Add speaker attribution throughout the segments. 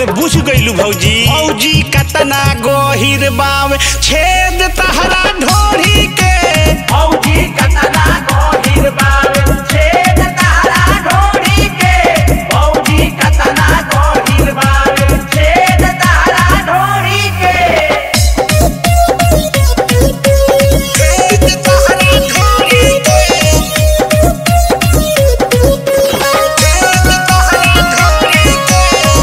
Speaker 1: अरे बुझ गइलू भौजी भौजी कतना गहिर बावे छेद तहरा ढोरी के
Speaker 2: भौजी कतना गहिर बावे छेद तारा ढोरी के भौजी कतना गहिर बावे छेद तारा ढोरी के
Speaker 1: छेद तहरा ढोरी के छेद तहरा ढोरी के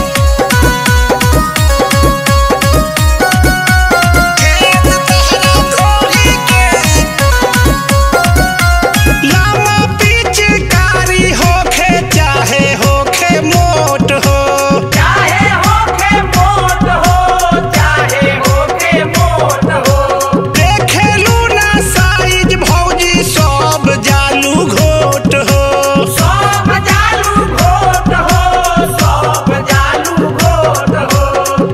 Speaker 1: छेद तहरा ढोरी के लामा पिचकारी होखे चाहे होखे मोट हो
Speaker 2: चाहे होके मोट हो चाहे होके मोट हो
Speaker 1: देखेलू ना साइज भौजी सब जालू घोट हो
Speaker 2: सब जालू घोट हो सब जालू घोट हो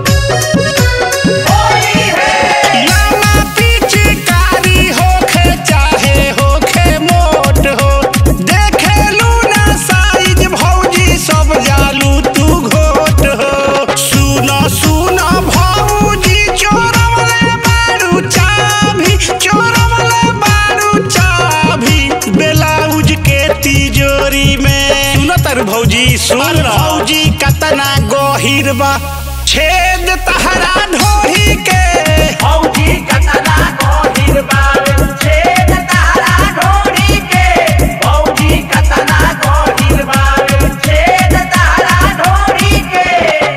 Speaker 2: होली है
Speaker 1: लामा पिचकारी होखे चाहे होखे मोट हो देखेलू ना साइज भौजी सब जालू तू घोट हो सुना सुना भौजी चोरवले बारू चाभी चोरवले बारू चाभी ब्लाउज के तिजोरी में सुन तर भौजी सुन भौजी कतना गहिर बा छेद तहरा ढोही के
Speaker 2: भौजी कतना गहिर बावे छेद तारा ढोरी के भौजी कतना गहिर बावे छेद तारा ढोरी के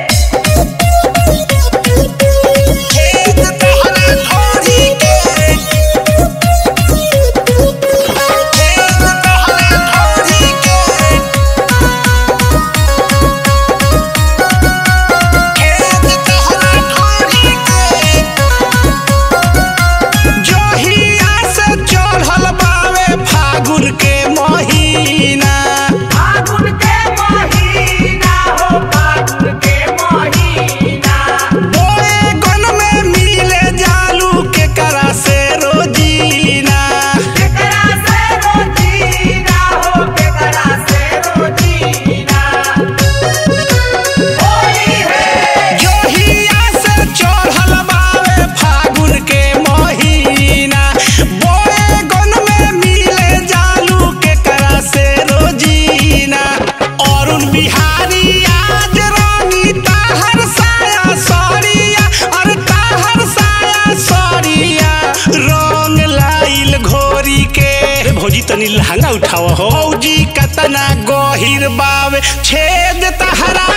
Speaker 1: छेद तहरा ढोही के छेद तहरा ढोही के छेद तहरा ढोही के जोहिया से चढ़ल बावे फागुन के महीना
Speaker 2: फागुन के महीना हो फागुन के महीना
Speaker 1: बोए गन में मिले जालू के करा से रोजीना
Speaker 2: केकरा से रोजीना हो केकरा से रोजीना होली है
Speaker 1: जोहिया से चढ़ल बावे फागुन के महीना बोए गन में मिले जालू के करा से रोजीना अरुण बिहारी आज रानी ताहर साया सरिया अरे ताहर साया सरिया रंग लाइल घोरी के रे भौजी तनी लहंगा उठाव हो भौजी कतना गहिर बावे छेद तहरा